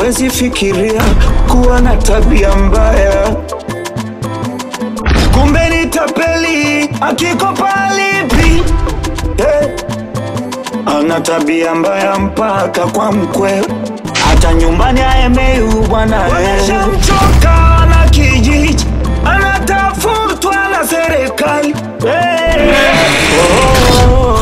Wezi fikiria kuwa na tabia mbaya, kumbe ni tapeli akikopa alipi. Eh, ana tabia mbaya mpaka kwa mkwe, hata nyumbani aemeu bwana. Wameshamchoka na kijiji, anatafutwa na serikali. Eh, oh.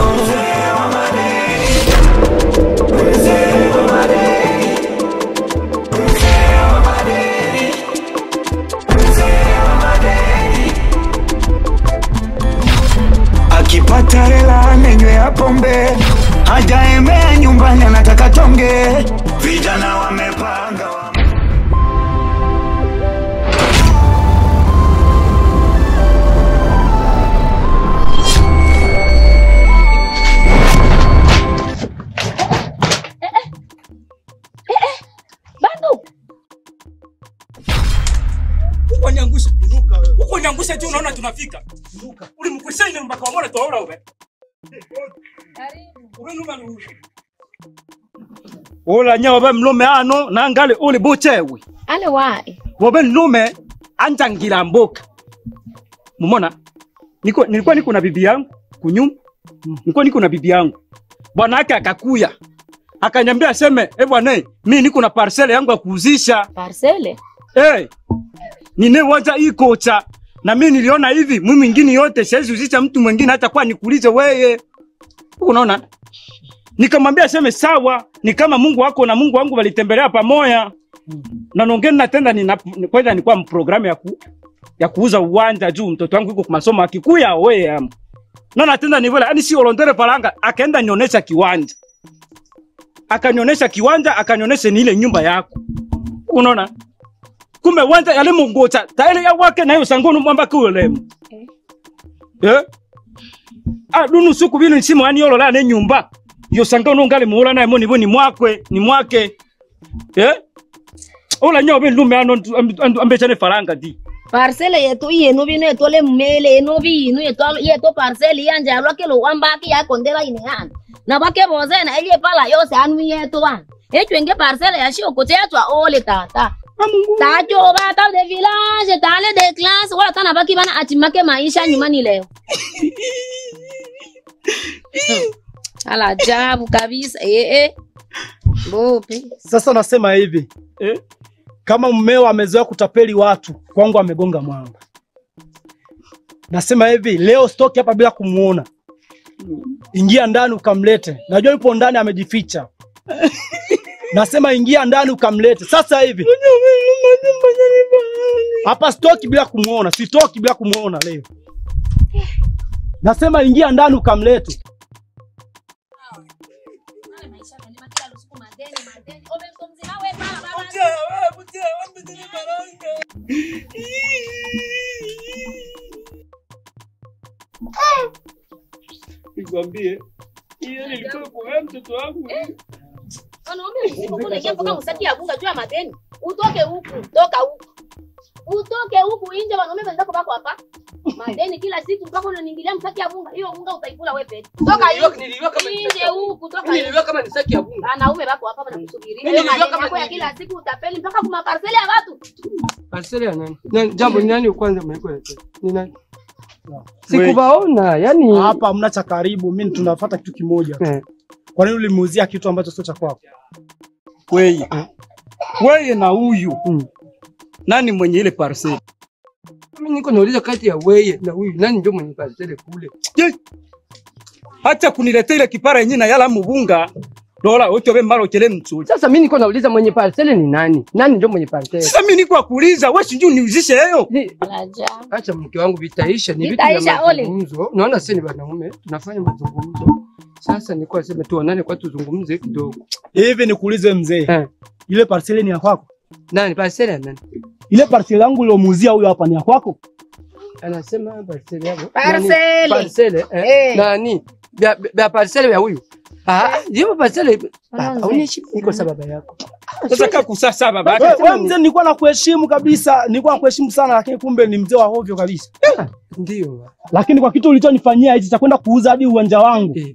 akipata hela amenywea pombe, hajaemea nyumbani, anataka tonge. Vijana wamepanga wa... Bado Uko niangusha. Uko niangusha tu unaona tunafika. Uli mkwesha ine mpaka wamona tuwaona ube. Ube numa ni ule. Ola nya wabe mlume ano nangale uli buchewe. ale wae Wabe mlume anjangira mboka. Mumona? Niko nilikuwa niko na bibi yangu kunyumba. Nilikuwa niko na bibi yangu. Bwana yake akakuya. Akaniambia aseme, "Eh bwana, mimi niko na parcele yangu ya kuuzisha." parcele Hey, ninewaza hii kocha na mimi niliona hivi, mimi mwingine yote siwezi uzisha mtu mwingine hata kwa nikuulize weye. Unaona? Nikamwambia seme sawa, ni kama Mungu wako na Mungu wangu walitembelea pamoja. Na nongeni na tena nina kwanza nilikuwa mprogramu ya ku, ya kuuza uwanja juu mtoto wangu yuko kwa masomo akikuya wewe am. Na na tena nivyola, yani si olondere faranga, akaenda nionyesha kiwanja. Akanionyesha kiwanja, akanionyesha ni ile nyumba yako. Unaona? kumbe wanja yale mungocha taile ya wake nayo sangonu mwamba kuolemu eh ah dunu suku binu nsimu ani yolo la ne nyumba yo sangonu ngale muola naye moni boni mwakwe ni mwake eh ola nyo be lume ano ambechane faranga di parcele yetu yenu bino etole mmele eno binu yetu yetu parcele yanje alwake lo wambaki yakondela ine yana na bake bozena elie pala yose anu yetu bana echwenge parcele yashi okoche yatwa ole tata tajoba ta de village tale de classe wala tana baki bana atimake maisha nyumbani leo ala ajabu kabisa eh eh bopi Sasa nasema hivi eh kama mmeo amezoea kutapeli watu, kwangu amegonga mwamba. Nasema hivi leo stoki hapa bila kumuona, ingia ndani ukamlete. Najua yupo ndani amejificha. Nasema ingia ndani ukamlete sasa hivi hapa, stoki bila kumuona, sitoki bila kumuona leo. Nasema ingia ndani ukamlete. nikwambie hiyo nilikuwa kwa mtoto wangu Wanaume msipo kuna kia mpaka msaki ya bunga juu ya madeni. Utoke huku, toka huku. Utoke huku nje wanaume wenzako bako hapa. Madeni kila siku mpaka unaniingilia msaki ya bunga. Hiyo bunga utaikula wewe peke. Toka nje. Nje huku, toka nje. Niliwa kama ni saki ya bunga. Wanaume bako hapa wanakusubiria. Mimi Hiyo niliona madeni kama yako ya ni- kila siku utapeli mpaka kuma parcel ya watu. Parcel ya nani? Nani- Jambo ni nani kwanza mlikuletea? Ni nani? Sikubaona, yani Hapa hamna cha karibu, mimi tunafuata kitu kimoja. Eh. Kwa nini ulimuuzia kitu ambacho sio cha kwako? weye weye na huyu Mm. nani mwenye ile parcel mimi niko nauliza kati ya weye na huyu nani ndio mwenye parcel kule? Je, hata kuniletea ile kipara yenyewe na yala mubunga dola ocho be mbalo chele mtsuli Sasa mimi niko nauliza mwenye parcel ni nani? Nani ndio mwenye parcel? sasa mimi niko kuuliza wewe sijui niuzishe hiyo Ni- Alaja. Acha mke wangu vitaisha, ni vitu Vitaisha, vya ole. mazungumzo. Naona sisi ni wanaume tunafanya mazungumzo. Sasa nilikuwa nasema tuonane kwa tuzungumze kidogo. Hivi nikuulize mzee, Eh. ile parcel ni ya kwako? Nani parcel ya nani? Ile parcel yangu uliomuuzia huyo hapa ni ya kwako? Anasema parcel yako. Parcel. Nani? Parcel eh? Eh. Nani? Vya vya parcel ya huyu. Ah, hiyo parcel. Kwanza. Unishi niko sababu yako. sasa kaa kusasa baba Wewe yake we, mzee, nilikuwa nakuheshimu kabisa, nilikuwa nakuheshimu sana, lakini kumbe ni mzee wa hovyo kabisa. Ndio. Lakini kwa kitu ulichonifanyia hichi cha kwenda kuuza hadi uwanja wangu, Eh, bana.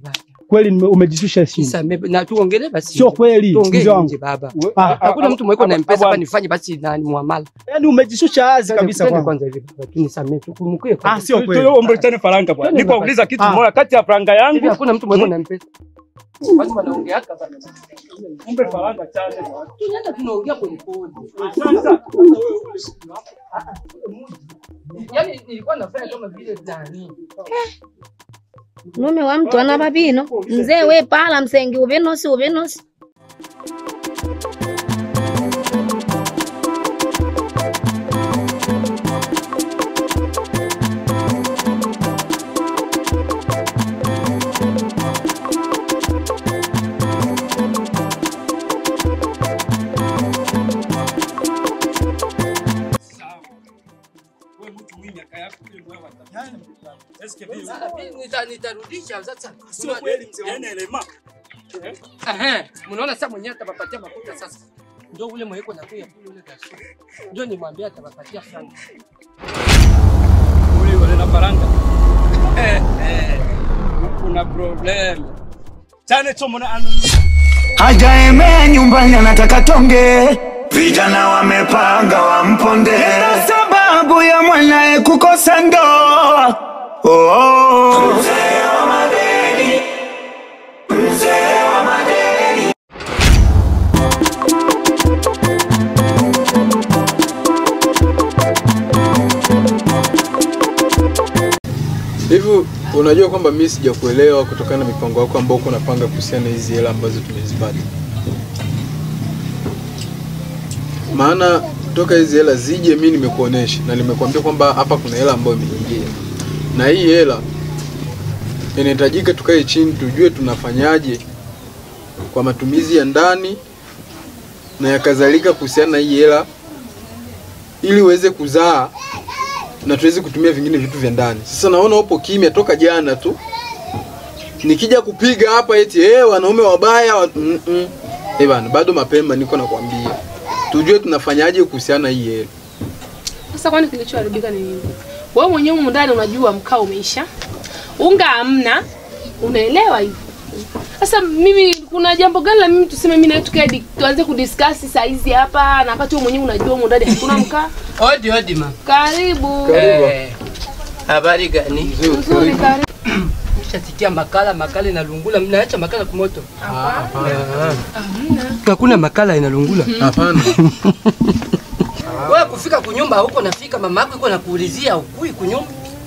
kweli nime- umejishusha heshima. Nisamee na tuongelee basi. Sio kweli Tuongee mzee wangu. nje baba. Ah, Hakuna mtu mweko na Aba- mpesa aba- hapa nifanye basi nani muamala. Yaani umejishusha wazi kabisa Twende kwangu. kwanza hivi baba. Tunisamee tukumbuke. Ah, sio kweli. Tuombe faranga bwana. Twende Niko uliza kitu Ah. moja kati ya faranga Hivi yangu. hakuna mtu mweko na mpesa. Basi wanaongea haka bana. Ombe faranga chane. Tunaenda tunaongea pole pole. Sasa Yaani nilikuwa nafanya kama vile nani. Mume wa mtu ana babino. Mzee we pala msengi ubinosi ubinosi. wewe mtu mwenye miaka yako hiyo ndio watafanya. Eske vile Sasa mimi nita- nitarudisha sasa. sio kweli mzee wangu. elema. Ehe, mnaona sasa mwenyewe atawapatia makuta sasa. Ndio ule mweko na kuya kule ule gaso. Ndio nimwambia atawapatia frank. Ule wale na faranga. Eh eh. Kuna problem. Chane chomo na anu. hajaemea nyumbani anataka tonge, vijana wamepanga wamponde, na sababu ya mwanae kukosa ndoa. Oh. Mzee wa madeni, mzee wa madeni. Hivi unajua kwamba mimi sijakuelewa kutokana na mipango yako ambao uko unapanga kuhusiana na hizi hela ambazo tumezipata. Maana toka hizi hela zije, mimi nimekuonesha na nimekuambia kwamba hapa kuna hela ambayo imeingia, na hii hela inahitajika tukae chini tujue tunafanyaje kwa matumizi ya ndani na ya kadhalika kuhusiana na hii hela ili uweze kuzaa na tuweze kutumia vingine vitu vya ndani. Sasa naona upo kimya toka jana tu, nikija kupiga hapa eti eh, wanaume wabaya wa... mm -mm. Eh bana, bado mapema, niko nakwambia tujue tunafanyaje kuhusiana na hii hela. Sasa kwani kilichoharibika ni nini? Wewe mwenyewe humu ndani unajua mkaa umeisha, unga hamna, unaelewa hivyo. Sasa mimi kuna jambo gani la mimi tuseme mimi na tukae di- tuanze kudiscuss saa hizi hapa na wakati wewe mwenyewe unajua humu ndani hakuna mkaa? Odi odi ma. Karibu. Karibu. Eh, Habari gani? Nzuri karibu. Shatikia makala makala inalungula, mnaacha makala kumoto? Hapana. Hakuna makala inalungula. Hapana. Wewe kufika kunyumba huko nafika mama yako iko nakuulizia ukui kunyumba.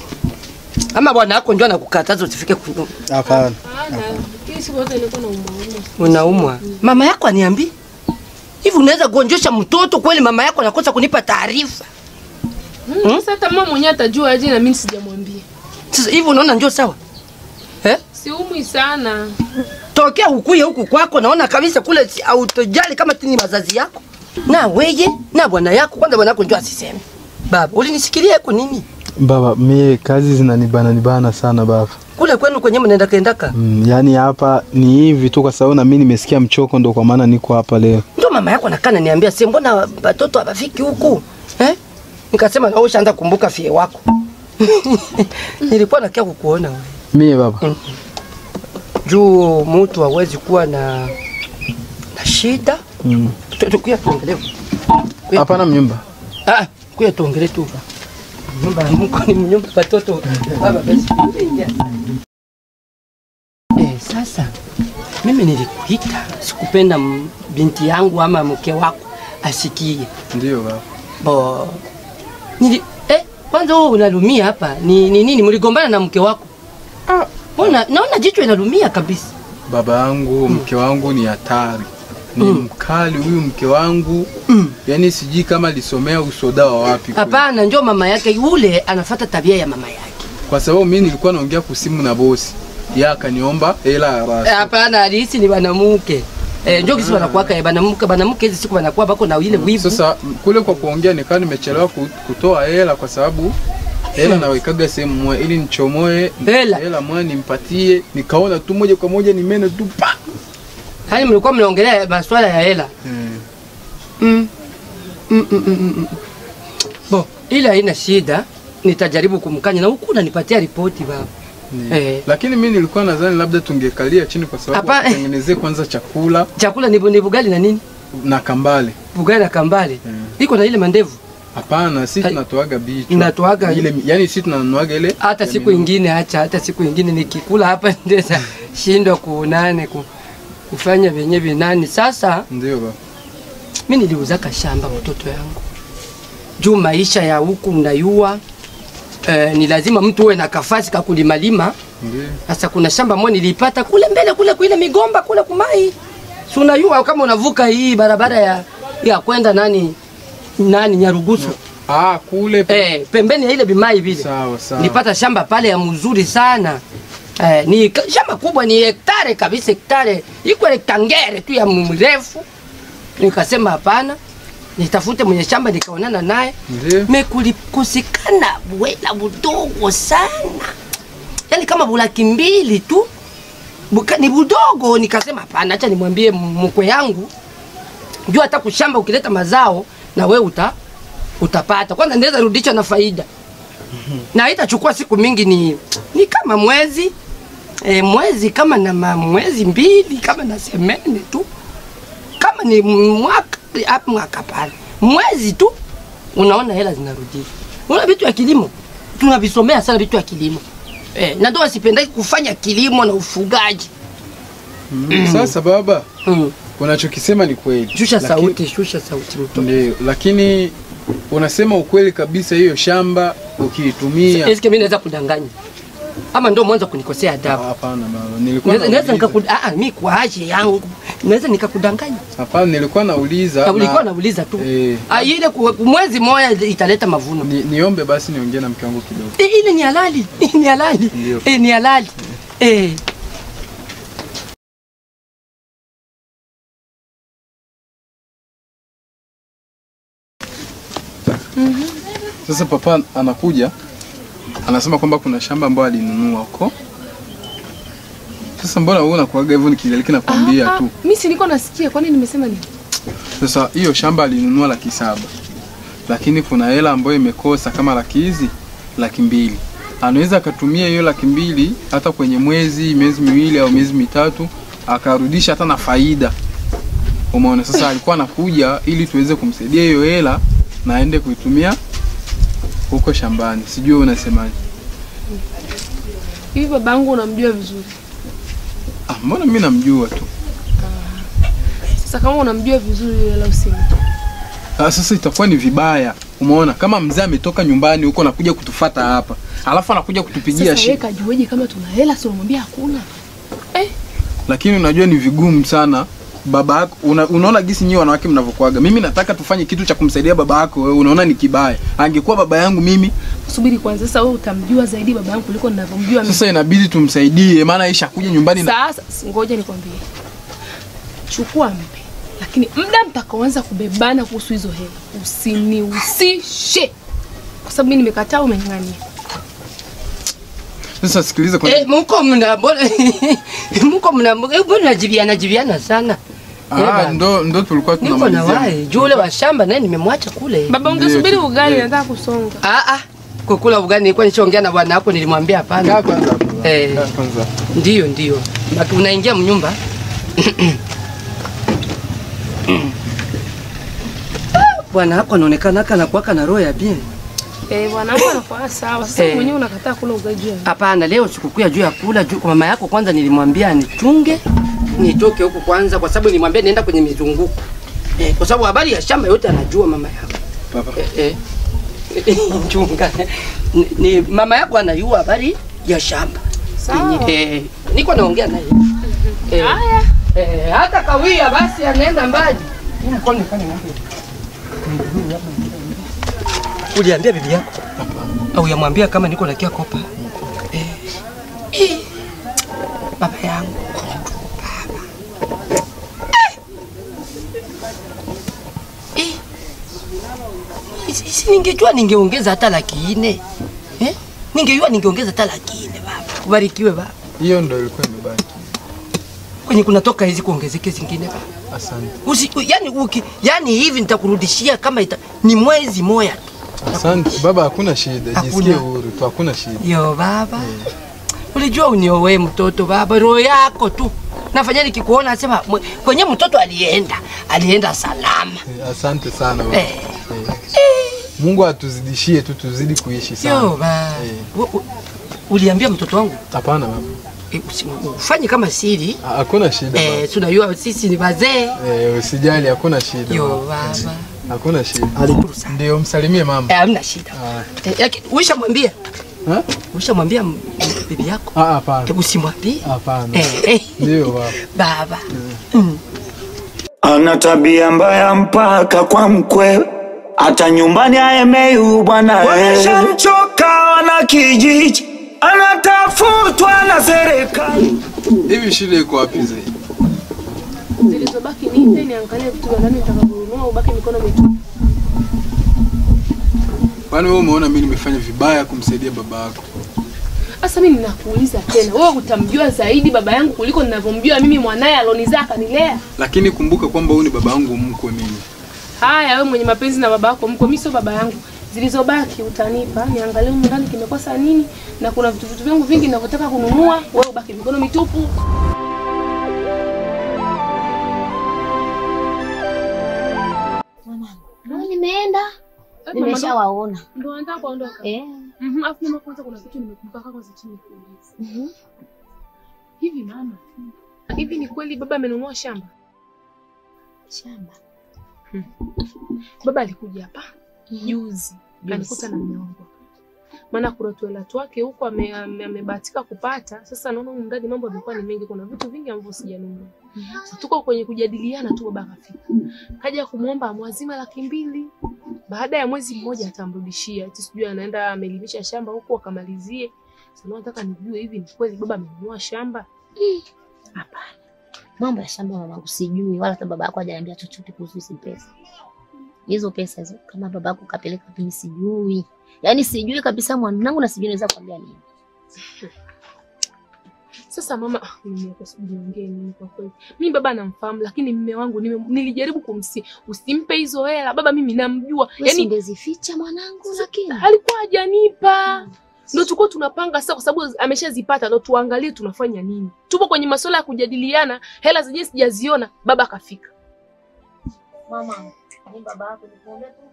Ama bwana yako ndio anakukataza usifike kunyumba. Hapana. Hapana. Hii siku yote nilikuwa na umuhimu. Unaumwa. Mama yako aniambi? Hivi unaweza gonjesha mtoto kweli mama yako anakosa kunipa taarifa? Hmm? Sasa hata mama mwenyewe atajua aje na mimi sijamwambia. Sasa hivi unaona ndio sawa? Eh? Siumwi sana. Tokea ukuye huku kwako naona kabisa kule si- hautojali kama tini mazazi yako. Na weye na bwana yako kwanza bwana yako ndio asiseme. Baba, ulinisikilia huko nini? Baba, mie kazi zinanibana nibana sana baba. Kule kwenu kwenye mnaenda kendaka. Mm, yani hapa ni hivi tu kwa sababu na mimi nimesikia mchoko ndo kwa maana niko hapa leo. Ndio mama yako nakana niambia, si mbona watoto hawafiki huku eh? Nikasema na ushaanza kumbuka fie wako nilikuwa nakia kukuona wewe Mie baba. Mm. juu mtu hawezi kuwa na na shida. Mm. Tu- tu- Kuya tuongelee Hapana mnyumba. ah, kuya tuongelee tu nyumba ya mko ni nyumba ya watoto baba basi ingia. Eh, sasa mimi nilikuita, sikupenda m- binti yangu ama mke wako asikie Ndio baba. bo nili eh, kwanza wewe unalumia hapa ni ni nini? Mligombana na mke wako? Ah, mbona naona jicho inalumia kabisa. Baba yangu, mke wangu ni hatari. Ni Mm. mkali huyu mke wangu. Mm. Yaani sijui kama alisomea usoda wa wapi. kweli. Hapana, njoo mama yake yule anafuata tabia ya mama yake. Kwa sababu mimi nilikuwa naongea kusimu na bosi. Yeye akaniomba hela ya Eh, rasi. Hapana, alihisi ni banamuke. Eh, njoo kisi wanakuwaka eh, banamuke, banamuke hizi siku wanakuwa bako na ile wivu. Sasa m- kule kwa kuongea nikawa nimechelewa ku- kutoa hela kwa sababu hela nawekaga sehemu moja ili nichomoe Hela. hela moja nimpatie, nikaona tu moja kwa moja nimene tu pa. Yaani mlikuwa mnaongelea masuala ya hela. Mm. Mm. Mm, mm, mm, mm, mm. Bo, ila haina shida, nitajaribu kumkanya na huku unanipatia ripoti baba. Ni- Eh. Lakini mi nilikuwa nadhani labda tungekalia chini kwa sababu Hapa- tutengenezee kwanza chakula Chakula ni, ni bugali na nini? na kambale. Bugali na kambale. Mm. Iko na ile mandevu. Hapana, si Hai- tunatoaga bichwa. Inatoaga ile, yani si tunanuaga ile hata siku ingine acha, hata siku ingine nikikula hapa ndeza shindwa kunane ku, kufanya vyenye vinani. Sasa ndio ba. mi niliuzaka shamba mtoto yangu juu maisha ya huku mnayua eh, ni lazima mtu uwe na kafasi kakulimalima. Ndio. Sasa kuna shamba moja nilipata kule mbele kule kuile migomba kule kumai, si unayua kama unavuka hii barabara ya, ya kwenda nani nani Nyarugusu Ah, kule eh, pembeni ya ile bimai vile sawa sawa. nilipata shamba pale ya mzuri sana eh, ni ka- shamba kubwa, ni hektare kabisa, hektare iko hektangere tu ya mrefu. Nikasema hapana, nitafute mwenye shamba, nikaonana naye Ndio. mekulikosekana bwela budogo sana, yani kama bulaki mbili tu Buka, ni budogo. Nikasema hapana, acha nimwambie mkwe yangu juu hata kushamba ukileta mazao na we uta utapata kwanza, ndaweza rudisha na faida na haitachukua siku mingi, ni, ni kama mwezi e, mwezi kama na ma, mwezi mbili kama na semene tu, kama ni mwaka hapo mwaka pale mwezi tu, unaona hela zinarudia. Una vitu ya kilimo tunavisomea sana vitu ya kilimo e, na ndio sipendaki kufanya kilimo na ufugaji Mm. Sasa baba, mm. unachokisema ni kweli. Shusha Lakini- sauti, shusha sauti mtoto. Ndio, lakini unasema ukweli kabisa, hiyo shamba ukiitumia. Eske mimi naweza kudanganya ama ndio mwanzo kunikosea adabu? Hapana baba, nilikuwa Naweza naweza nauliza. nikaku ah, ah, mimi kwa aje yangu naweza nikakudanganya. Hapana, nilikuwa nauliza. Na ulikuwa na- nauliza tu. Eh, Ah, ile ku- mwezi moja italeta mavuno. ni, niombe basi niongee na mke wangu kidogo. Eh, ile ni halali, ni halali. Ndio. Eh, ni halali. Eh, Sasa papa anakuja anasema kwamba kuna shamba ambayo alinunua huko. Sasa mbona wewe unakuaga hivyo nikijalikia nakwambia tu. Mimi si niko nasikia, kwani nimesema nini? Sasa hiyo shamba alinunua laki saba, lakini kuna hela ambayo imekosa kama laki hizi laki mbili. Anaweza akatumia hiyo laki mbili hata kwenye mwezi miezi miwili au miezi mitatu akarudisha hata na faida. Umeona, sasa alikuwa anakuja ili tuweze kumsaidia hiyo hela na aende kuitumia huko shambani. Sijui wewe unasemaje? Hivi babangu unamjua vizuri. Ah, mbona mimi namjua tu. Sasa kama unamjua vizuri la usini. Ah, sasa itakuwa ni vibaya. Umeona, kama mzee ametoka nyumbani huko anakuja kutufata hapa, alafu anakuja kutupigia Sasa shi wewe kajueje kama tuna hela sio unamwambia hakuna? Eh, lakini unajua ni vigumu sana baba yako una, unaona gisi nyinyi wanawake mnavyokuaga. Mimi nataka tufanye kitu cha kumsaidia baba yako, wewe unaona ni kibaya. Angekuwa baba yangu mimi, subiri kwanza. Sasa wewe utamjua zaidi baba yangu kuliko ninavyomjua mimi. sasa inabidi tumsaidie, maana Aisha kuja nyumbani na Sasa ngoja nikwambie, chukua mpe, lakini muda mtakaoanza kubebana kuhusu hizo hela usinihusishe, kwa sababu mimi nimekataa, umeng'ang'ania. sasa. Sikiliza kwa eh, mko mna mbona mko mna mbona najibiana jibiana sana. Eh, ah, baba. ndo ndo tulikuwa Niko na tunamalizia. wae juu ule wa shamba naye nimemwacha kule. Baba, Ndio, ungesubiri tu- ugali, ndio. nataka kusonga. Ah ah. Kukula ugali nilikuwa nishaongea na bwana hapo nilimwambia Kaa hapana. kwanza hapo. Eh. Kaa kwanza. Ndio ndio. Baki unaingia mnyumba. Bwana hapo anaonekana haka na kuwaka na roho ya bien. Eh, bwana wangu anakuwa sawa. Sasa Eh. mwenyewe unakataa kula ugali juu ya nini? Hapana, leo sikukuu ya juu ya kula juu kwa mama yako. Kwanza nilimwambia anichunge nitoke huku kwanza, kwa sababu nilimwambia nienda kwenye mizunguko eh, kwa sababu habari ya shamba yote anajua mama yako Papa. eh, eh. Chunga ni, ni mama yako anajua habari ya shamba Sawa. eh, niko naongea naye eh, Haya. eh, hata kawia basi anaenda mbali. Uliambia bibi yako au yamwambia kama niko nakia kopa eh. Eh. Baba yangu baba eh. Eh. Isi- isi ningejua ningeongeza hata laki nne eh? Ningejua ningeongeza hata laki nne baba. Ubarikiwe baba. Hiyo ndo ilikuwa imebaki. Kwenye kunatoka hizi kuongezeke zingine baba. Asante. Usi, yani, uki, yani hivi nitakurudishia kama ita, ni mwezi moja tu. Asante. Baba hakuna shida. Hakuna. Jisikie huru tu, hakuna shida. Yo baba. Ulijua uniowe mtoto baba, roho yako tu. Nafanya nikikuona nasema mwe- kwenye mtoto alienda, alienda salama. Eh, Asante sana baba. Eh. Mungu atuzidishie tu tuzidi kuishi Yo sana. ba. Eh. u- u- Uliambia mtoto wangu Hapana baba. eh, usi- ufanye kama siri. Ha- Hakuna shida Eh, baba. tunajua sisi ni wazee. Eh, usijali hakuna shida. Yo baba. baba. Hakuna shida. Shukuru sana. Ndio msalimie mama. Eh, hamna shida. Ah. Eh, yake- Ulishamwambia? Ha? Ulishamwambia m- bibi yako? Ah, hapana. Hebu simwambie. Hapana. Eh, eh. Ndio baba. Baba. ana tabia mbaya mpaka kwa mkwe, hata nyumbani aemeu bwana. Wameshamchoka wana kijiji, anatafutwa na serikali. Hivi shida iko wapi zaidi? Zilizobaki nipe niangalie vitu vya ndani nitakavyonunua, ubaki mikono mitupu. Kwani wewe umeona mimi nimefanya vibaya kumsaidia baba yako? Sasa mimi ninakuuliza tena, wewe utamjua zaidi baba yangu kuliko ninavyomjua mimi mwanaye alonizaa akanilea? Lakini kumbuka kwamba huyu ni baba yangu mkwe mimi. Haya, wewe mwenye mapenzi na baba yako mko, mimi sio baba yangu. Zilizobaki utanipa, niangalie humu ndani kimekosa nini, na kuna vitu vitu vyangu vingi ninavyotaka kununua, wewe ubaki mikono mitupu. Ndio nimeenda. Nimeshawaona. Ndio nataka kuondoka. Eh. Mhm, afu mama, kwanza kuna kitu nimekumbuka kwanza chini kuuliza. Mhm. Hivi mama, hivi ni kweli baba amenunua shamba? Shamba. Baba alikuja hapa juzi, alikuta na mume wangu. Maana kuna tuela twake huko ame- ame- amebahatika kupata. Sasa naona humu ndani mambo yamekuwa ni mengi, kuna vitu vingi ambavyo sijanunua. Sasa tuko kwenye kujadiliana tu, baba akafika, kaja kumwomba amwazima laki mbili. Baada ya mwezi mmoja atamrudishia, eti sijui anaenda amelimisha shamba huko akamalizie. Sasa nataka nijue hivi ni kweli baba amenunua shamba? Hapana. Mambo ya shamba mamangu sijui wala hata baba yako hajaniambia chochote kuhusu hizo pesa. Hizo pesa hizo kama baba yako kapeleka mimi sijui. Yaani sijui kabisa mwanangu na sijui naweza kuambia nini. Sasa mama, ah, mimi hapa sijui niongee nini kwa kweli. Mimi baba namfahamu, lakini mume wangu nime, nilijaribu kumsi, usimpe hizo hela baba, mimi namjua. Yaani Yaani ungezificha mwanangu lakini. alikuwa hajanipa. Ndio tulikuwa tunapanga sasa, kwa sababu ameshazipata, ndio tuangalie tunafanya nini. Tupo kwenye masuala ya kujadiliana, hela zenyewe sijaziona, baba akafika. Mama, ni baba yako nikuombea tu.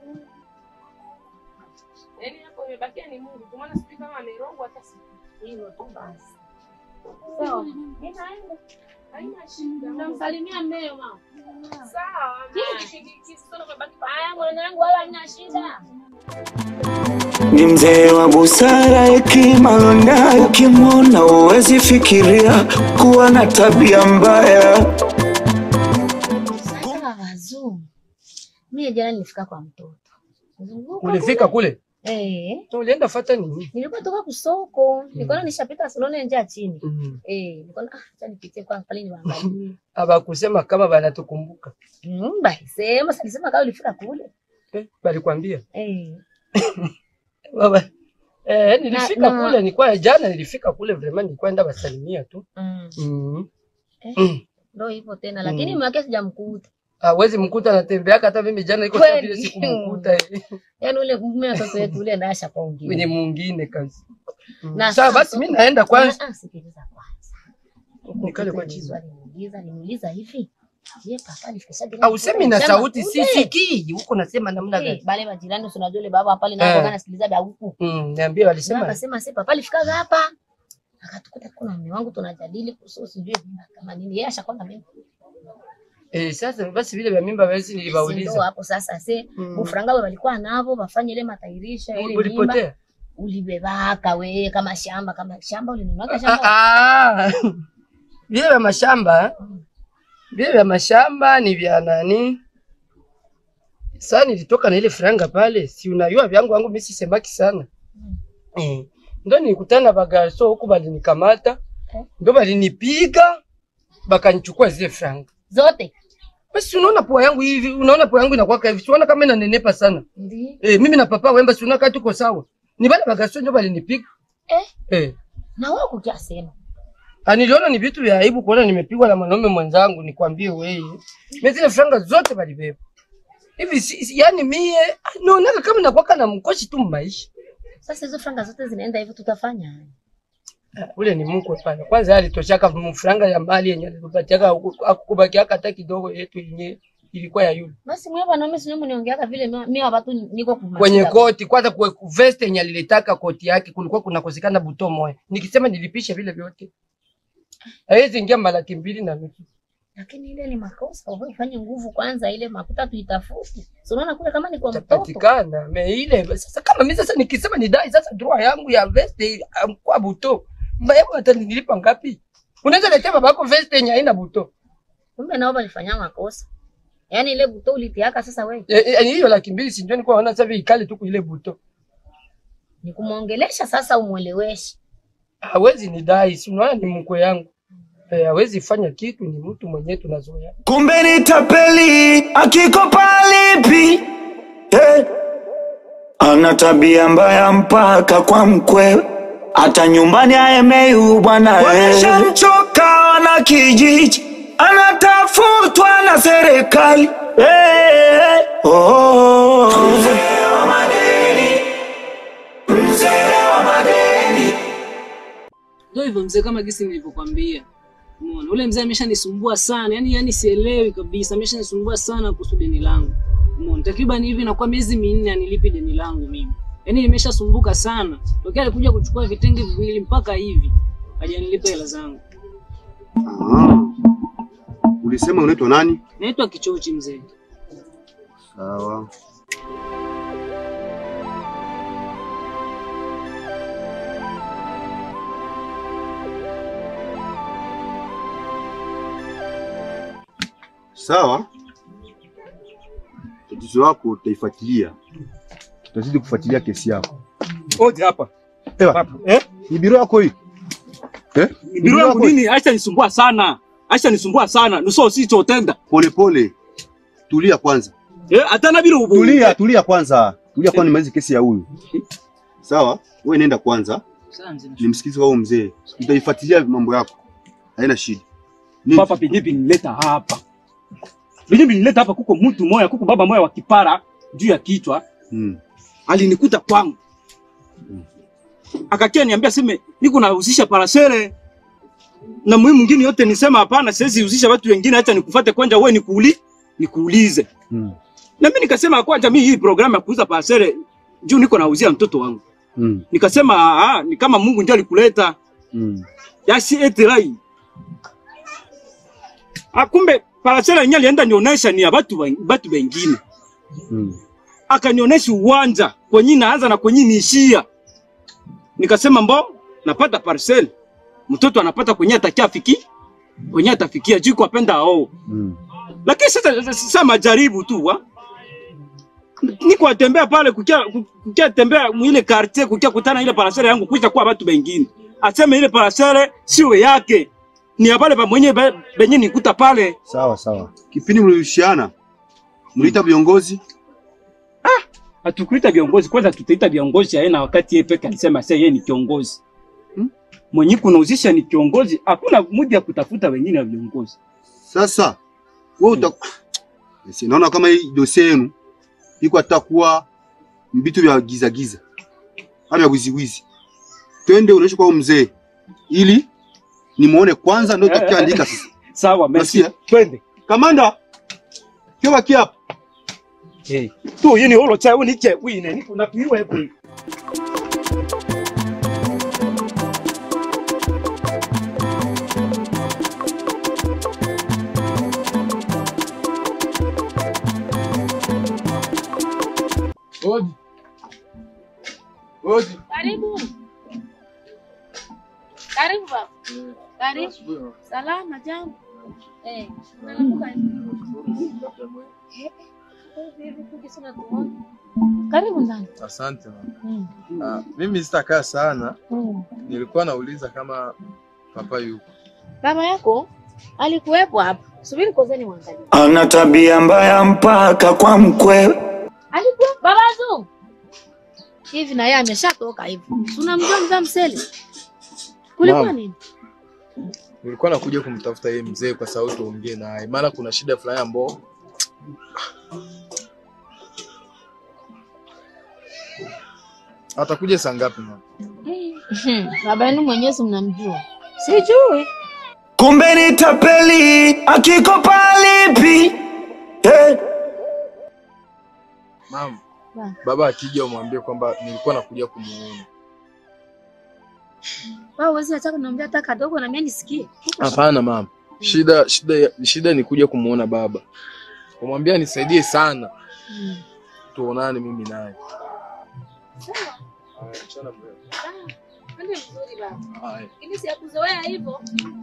Yaani hapo imebakia ni Mungu, kwa maana sijui kama amerogwa hata siku. Hilo tu basi. Sawa. Ninaenda. Haina shida. Namsalimia mmeo mama. Sawa. Haya mwanangu wala haina shida. Ni mzee wa busara, hekima lonayo, ukimwona huwezi fikiria kuwa na tabia mbaya. Sasa wazungu. Mimi jana nilifika kwa mtoto. Zunguka Ulifika kule? Eh. Ulienda fata nini? Nilikuwa toka kusoko. Nikaona nishapita saloni njia chini. Mm. Eh, nikaona ah, acha nipitie kwa pale niwaangalie. Abakusema kama banatukumbuka. Mm, basi sema sasa nisema kama ulifika kule. Eh, balikwambia. Eh. Baba. Eh, nilifika Na- na- kule, nilikuwa jana nilifika kule vraiment nilikuwa enda basalimia tu. Mm. Mm. Eh. Mm. Ndio hivyo tena lakini Mm. mume wake sijamkuta. Hawezi mkuta anatembeaka hata mimi jana iko Kweli. sawa vile sikumkuta eh. Yaani ule mume watoto wetu ule naye ashapaongea. kwenye mwingine kazi. Mm. Na Sawa sasa- basi mimi naenda kwanza. Ah, ah, sikiliza kwanza. Huko Nikale kwa kitu chini. swali niuliza, nimuuliza hivi. Je, papa alifikisha gari? Au semi na Shamba sauti kule? sisikii. Huko nasema namna Eh, gani? Bale majirani si unajua yule baba pale na Eh. kwa kana sikiliza vya huku. Mm, niambie Sema walisema. akasema si papa alifika hapa. Akatukuta kuna mume wangu tunajadili kuhusu sijui mimba kama nini. Yeye ashakuwa na mimba. Eh, sasa basi vile vya mimba basi Si ndo nilibauliza. hapo sasa se Mm. ufranga wao walikuwa navo wafanye ile matairisha ile mimba. Ulipotea? Ulibebaka we kama shamba kama shamba ulinunua Ah, shamba. ah. Vile vya mashamba vile vya mashamba ni vya nani? Sasa nilitoka na ile franga pale, si unajua vyangu wangu mimi sisemaki sana. Eh. Ndio nilikutana na bagarso huku balinikamata. Eh. Ndio balinipiga bakanichukua zile franga. Zote. Basi unaona pua yangu hivi, unaona pua yangu inakuwa hivi. Si unaona kama inanenepa sana. Ndio. Eh, mimi na papa wemba si unakaa tuko sawa. Ni bale bagarso ndio balinipiga. Eh, Eh. na wao kukiasema. Ah, niliona ni vitu vya aibu kuona nimepigwa na mwanaume mwenzangu, nikwambie wewe. Mimi zile franga zote balibeba. Hivi si, si, yani mie ah, naonaka kama nakuwaka na mkoshi tu maisha. Sasa hizo franga zote zinaenda hivyo tutafanya. ule ni mkwe pale. Kwanza yeye alitoshaka mfranga ya mbali yenye alipatiaka akukubakiaka hata kidogo yetu yenye ilikuwa ya yule. Basi mwe bwana mimi sinyo mniongeaka vile mimi mimi watu niko kumashida. Kwenye koti kwanza kwe vest yenye alilitaka koti yake kulikuwa kunakosekana buto moja. Nikisema nilipisha vile vyote. Haiwezi ingia malaki mbili na nusu. Lakini ile ni makosa, wewe ufanye nguvu kwanza ile makuta tuitafute. So unaona kule kama ni kwa mtoto. Tapatikana me ile sasa kama mimi sasa nikisema ni dai sasa draw yangu ya vest um, kwa buto. Mbaya hata nilipa ngapi? Unaweza letea babako vest yenye haina buto. Kumbe nao walifanya makosa. Yaani ile buto ulitiaka sasa wewe. E, e, hiyo laki mbili si ndio nilikuwa naona sasa hivi ikali tu kwa ile buto. Ni kumuongelesha sasa umueleweshe. Hawezi ni dai, si unaona ni mkwe yangu. Eh, hawezi fanya kitu, ni mtu mwenyewe tunazoea. kumbe ni tapeli akikopa lipi hey. ana tabia mbaya mpaka kwa mkwe hata nyumbani aemeu bwana wameshamchoka na kijiji anatafutwa na serikali hey. oh. Ndio hivyo mzee, kama gisi nilivyokwambia. Umeona, ule mzee ameshanisumbua sana, yani yani sielewi kabisa, ameshanisumbua sana kuhusu deni langu. Umeona, takriban hivi inakuwa miezi minne anilipi deni langu mimi. Yaani nimeshasumbuka sana. Tokea alikuja kuchukua vitenge viwili mpaka hivi hajanilipa hela zangu. Ah. Ulisema unaitwa nani? Naitwa Kichochi mzee. Sawa. Sawa. Tatizo lako utaifuatilia. Tutazidi kufuatilia kesi yako. Odi hapa. Ewa, Eh? ni biro yako hii? Eh? Ni Biro yangu yako hii? nini? Acha nisumbua sana. Acha nisumbua sana. Nuso sichotenda. Pole pole. Tulia kwanza. Eh, hata na biro Tulia, tulia kwanza. Tulia kwanza nimalize kesi ya huyu. Sawa? Wewe nenda kwanza. Sawa mzee. Nimsikize wao mzee. Utaifuatilia mambo yako. Haina shida. Nini? Papa penye binileta hapa. Penye binileta hapa kuko mtu moya, kuko baba moya wa kipara juu ya kichwa. Mm. Alinikuta kwangu. Akakia niambia seme niko nahusisha parasere. Na muhimu mwingine yote nisema hapana, siwezi husisha watu wengine, acha nikufuate kwanza wewe nikuuli nikuulize. Mm. Na mimi nikasema kwanza mimi hii programu ya kuuza parasere juu niko nauzia mtoto wangu. Mm. Nikasema ah, ni kama Mungu ndiye alikuleta. Mm. Yasi eterai. Akumbe parasera yenyewe alienda nionyesha ni ya watu wa- watu wengine. Mm. Akanionyesha uwanja kwenye naanza na kwenye niishia. Nikasema mbo napata parcel. Mtoto anapata kwenye atakia afiki kwenye atafikia juu kwa penda ao. Mm. Lakini sasa sasa majaribu tu wa. Niko atembea pale kukia kukia tembea mwile quartier kukia kutana ile parasera yangu kuisha kwa watu wengine. Aseme ile parasera sio yake. Ni ya pale pa mwenye be- benye nikuta pale. Sawa sawa. Kipindi mlirushiana mliita viongozi? Hatukuita viongozi kwanza, tutaita viongozi aina wakati yeye peke alisema sasa yeye ni kiongozi. Hmm? Mwenye kunauzisha ni kiongozi, hakuna mudi ya kutafuta wengine wa viongozi. Sasa wewe uta Yes, naona kama hii dosie yenu iko atakuwa vitu vya giza giza. Ama vya wizi wizi. Twende unaisha kwa huyu mzee ili nimuone kwanza ndio tutakiandika sasa. Sawa, merci. Nasikia? Twende. Kamanda. Kio baki hapa. Eh. Tu yini holo cha uni che wine ni kuna piwe hapo. Odi. Odi. Karibu. Karibu baba. Karibu. Salama jambo. Eh, unalamuka Karibu ndani. Asante mama. Mm. Ah, mimi sitakaa sana, Mm. nilikuwa nauliza kama papa yuko. Baba yako alikuwepo hapa. Subiri kwanza nimwangalie. ana tabia mbaya mpaka kwa mkwe Alikuwepo baba Zungu. Hivi na yeye ameshatoka hivi. Si Unamjua mzee Msele? Kulikuwa Naam. nini? Nilikuwa nakuja kumtafuta yeye mzee kwa sababu tuongee naye, maana kuna shida fulani ambao atakuja saa ngapi mama? Eh, Hmm, Baba yenu mwenyewe si mnamjua? Sijui. Kumbe ni tapeli akikopa lipi hey. Mama, Ba. baba akija umwambie kwamba nilikuwa nakuja kumuona. Wewe uwezi hata kuniambia hata kadogo na mimi nisikie. Hapana mama, shida shida shida ni kuja kumuona baba. Kumwambia nisaidie sana, Hmm. tuonane mimi naye. Ndio mzuri baba. Haya. Ili siyakuzoea hivyo.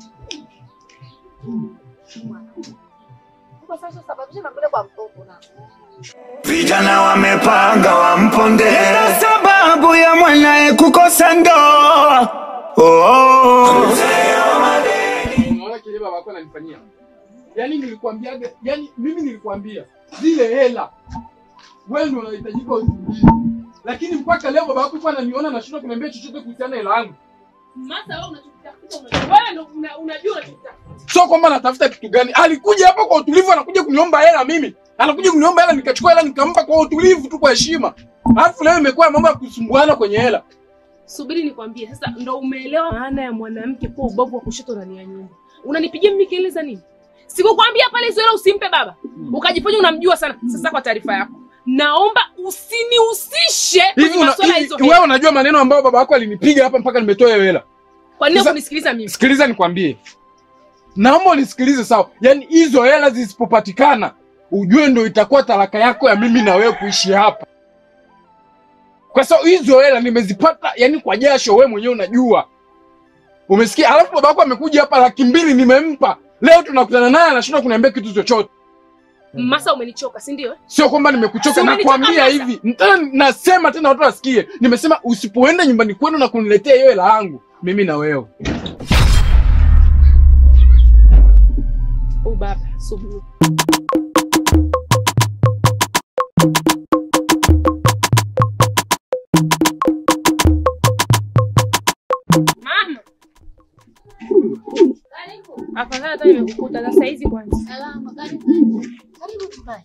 Kwa sasa sababisha na kule kwa mtoto na. Vijana wamepanga wamponde na sababu ya mwanae kukosa ndoa oh, oh. Unaona kile baba yako ananifanyia? Yaani nilikwambiaga, yaani mimi nilikwambia zile hela wewe ndio unahitajika uzilie. Lakini mpaka leo baba yako ananiona nashindwa kuniambia chochote kuhusiana na hela yangu. Masa wewe unachokitafuta unajua. Wewe ndio una- unajua unachokitafuta. Sio kwamba natafuta kitu gani. Alikuja hapa kwa utulivu, anakuja kuniomba hela mimi. Anakuja kuniomba hela, nikachukua hela nikampa kwa utulivu tu, kwa heshima. Alafu leo imekuwa mambo ya kusumbuana kwenye hela. Subiri nikwambie sasa, ndo umeelewa maana ya mwanamke kuwa ubavu wa kushoto ndani ya nyumba. Unanipigia mimi kelele za nini? Sikukwambia pale hizo hela usimpe baba, ukajifanya unamjua sana. Sasa kwa taarifa yako, naomba usinihusishe Hivi kwenye una, masuala ya hivi hizo wewe hela. unajua maneno ambayo baba yako alinipiga hapa mpaka nimetoa hiyo hela. Kwa nini Sasa- kunisikiliza mimi? Sikiliza nikwambie, naomba unisikilize sawa. Yaani hizo hela zisipopatikana, ujue ndo itakuwa talaka yako ya mimi na wewe kuishi hapa, kwa sababu hizo hela nimezipata yani kwa jasho, wewe mwenyewe unajua. Umesikia? Alafu baba yako amekuja hapa, laki mbili nimempa. Leo tunakutana naye anashindwa kuniambia kitu chochote. Masa, umenichoka si ndio? Sio kwamba nimekuchoka, Si umenichoka nakwambia sasa? hivi tena, nasema tena watu wasikie. Nimesema usipoenda nyumbani kwenu na kuniletea hiyo hela yangu, mimi na wewe Oh baba, subiri. Mama. Afadhali hata nimekukuta sasa hizi kwanza. Salama, karibu. Karibu tukae.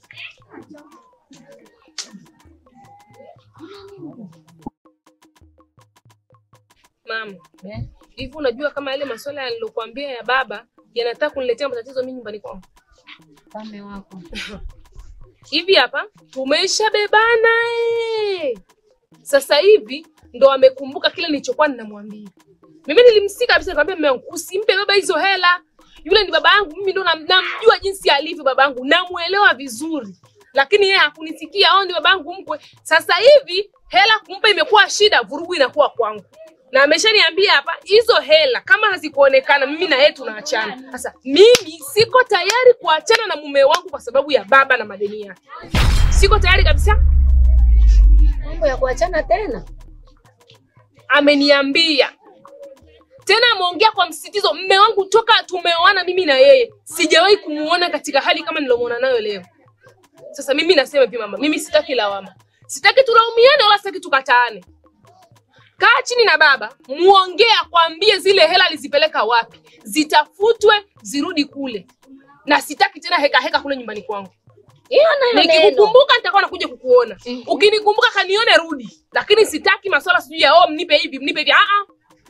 Mama, hivi unajua kama yale masuala yalilokuambia ya baba yanataka kuniletea matatizo mimi nyumbani kwangu? Pame wako. hivi hapa tumeshabebana eh. Sasa hivi ndo amekumbuka kile nilichokuwa ninamwambia. Mimi nilimsika kabisa, nikamwambia mume wangu usimpe baba hizo hela, yule ni baba yangu, mimi ndo nam- namjua jinsi alivyo baba yangu, namuelewa vizuri, lakini yeye hakunisikia. Au ni baba yangu mkwe. Sasa hivi hela kumpa imekuwa shida, vurugu inakuwa kwangu na ameshaniambia hapa hizo hela kama hazikuonekana mimi na yeye tunaachana. Sasa mimi siko tayari kuachana na mume wangu kwa sababu ya baba na madeni yake, siko tayari kabisa. Mambo ya kuachana tena. Ameniambia tena, ameongea kwa msisitizo. Mume wangu toka tumeoana mimi na yeye sijawahi kumuona katika hali kama nilomuona nayo leo. Sasa mimi nasema hivi mama, mimi sitaki lawama, sitaki tulaumiane wala sitaki tukataane. Kaa chini na baba, muongee, akwambie zile hela alizipeleka wapi, zitafutwe zirudi kule, na sitaki tena heka heka kule nyumbani kwangu. Hiyo nayo neno. Nikikukumbuka nitakuwa nakuja kukuona. Ukinikumbuka kanione rudi, lakini sitaki maswala sijui ya oh, mnipe hivi mnipe hivi. Ah ah.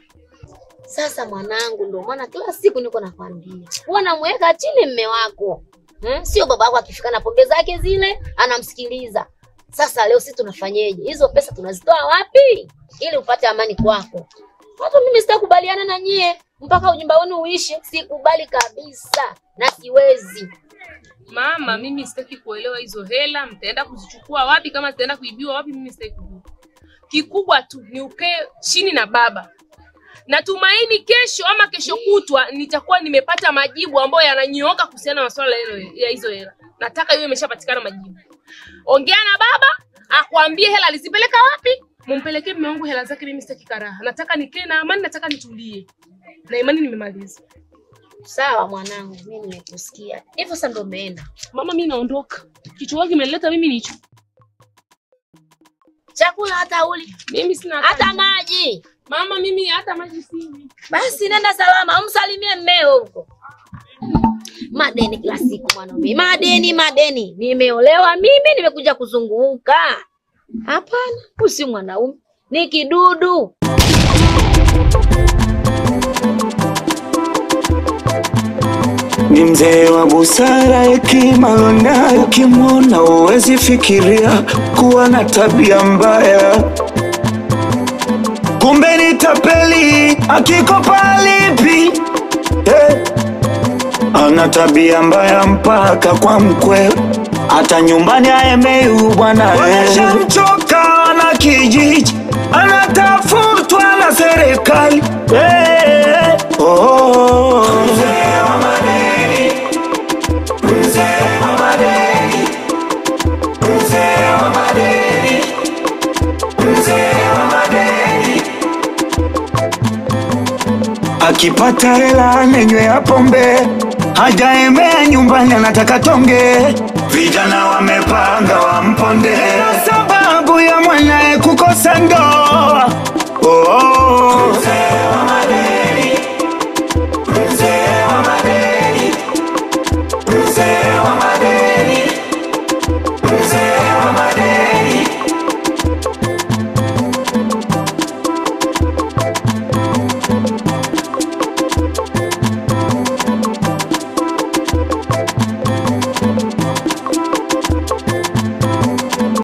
Sasa mwanangu, ndio maana kila siku niko nakwambia huwa namweka chini mme wako hmm? Sio baba yako akifika na pombe zake zile anamsikiliza. Sasa leo sisi tunafanyeje? Hizo pesa tunazitoa wapi ili upate amani kwako? Hata mimi sitakubaliana na nyie mpaka ujumba wenu uishi. Sikubali kabisa na siwezi. Mama, mimi sitaki kuelewa hizo hela mtaenda kuzichukua wapi, kama zitaenda kuibiwa wapi, mimi sitaki kujua. Kikubwa tu ni ukae chini na baba. Natumaini kesho ama kesho kutwa nitakuwa nimepata majibu ambayo yananyooka kuhusiana na masuala ya hilo- ya hizo hela. Nataka iwe imeshapatikana majibu. Ongea na baba akwambie hela alizipeleka wapi, mumpelekee mume wangu hela zake. Mimi sitaki karaha, nataka nikae na amani, nataka nitulie na imani. Nimemaliza. Sawa mwanangu, mimi nimekusikia. Hivyo sasa ndio umeenda. Mama, mimi naondoka. Kichwa kimeleta mimi ni hicho. Chakula hata uli Mimi sina hata maji. Mama, mimi hata maji sinywi. Basi nenda salama, umsalimie mmeo huko. Madeni kila siku mwanaume, madeni madeni. Nimeolewa mimi, nimekuja kuzunguka. Hapana, usi mwanaume, ni kidudu. ni mzee wa busara, hekima lonayo, ukimwona uwezi fikiria kuwa na tabia mbaya, kumbe ni tapeli, akikopa alipi eh. Ana tabia mbaya mpaka kwa mkwe, hata nyumbani aemeu bwana Shamchoka na kijiji, anatafutwa na serikali eh. oh. Akipata hela amenywe ya pombe, hajaemea nyumbani, anataka tonge. Vijana wamepanga wamponde, sababu ya mwanaye kukosa ndoa.